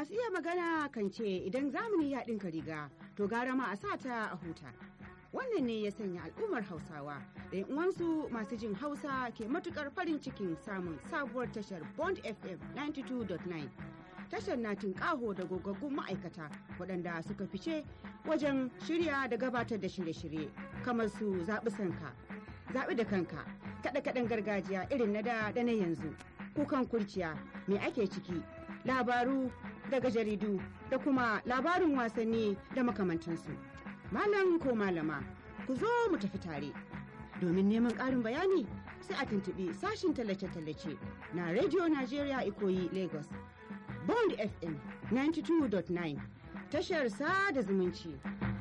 Masu iya magana kan ce idan zamani ya ɗinka riga to gara ma a sa ta a huta. Wannan ne ya sanya al'ummar Hausawa da uwansu masu jin Hausa ke matukar farin cikin samun sabuwar tashar Bond FM 92.9. Tashar na tunƙaho da gogaggun ma'aikata waɗanda suka fice wajen shirya da gabatar da shirye-shirye kamar su zaɓi sanka, zaɓi da kanka, kaɗe-kaɗen gargajiya irin na da da na yanzu, kukan kurciya, me ake ciki, labaru daga jaridu da kuma labarin wasanni da makamantansu. Malam ko malama, ku zo mu tafi tare. Domin neman ƙarin bayani sai a tuntuɓi sashin tallace-tallace na Radio Nigeria Ikoyi Lagos. Bond FM 92.9 tashar sada zumunci